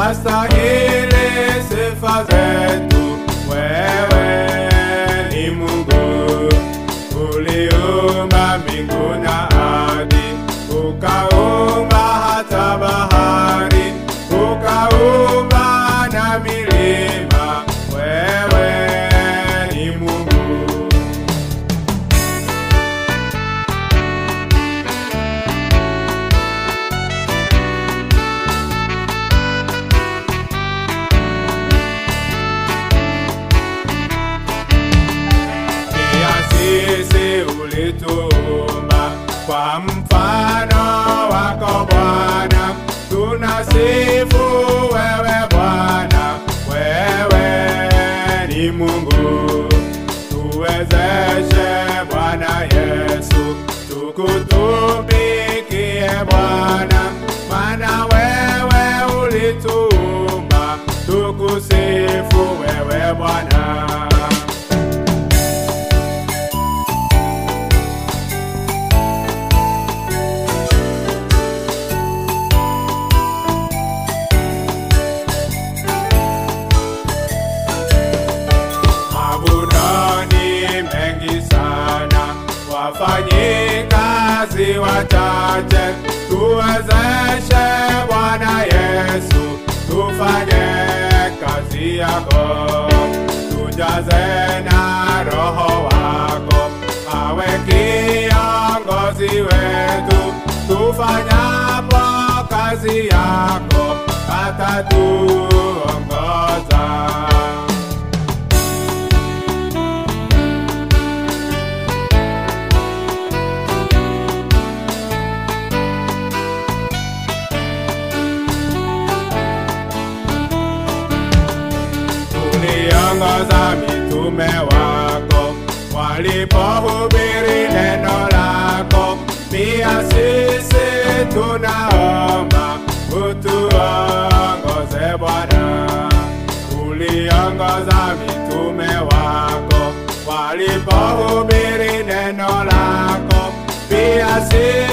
wastahili sifa zetu. Wewe ni Mungu uliumba mbingu na ardhi, ukaumba hata bahari, ukaumba na milima. Wewe ni Mungu. Pia sisi ulituumba kwa mfano wako Bwana, tunasifu wewe Bwana, wewe ni Mungu. Tuwezeshe Bwana Yesu, tukutumikie Bwana, maana wewe ulituumba, tukusifu wewe Bwana. Mabudoni mengi sana, wafanyikazi wachache, tuwezeshe Bwana Yesu, tufanye kazi yako, tujaze na Roho wako, awe kiongozi wetu, tufanyapo kazi yako, atatuongoza. uliongoza mitume wako walipohubiri neno lako. Pia sisi tunaomba utuongoze Bwana. Uliongoza mitume wako walipohubiri neno lako. Pia sisi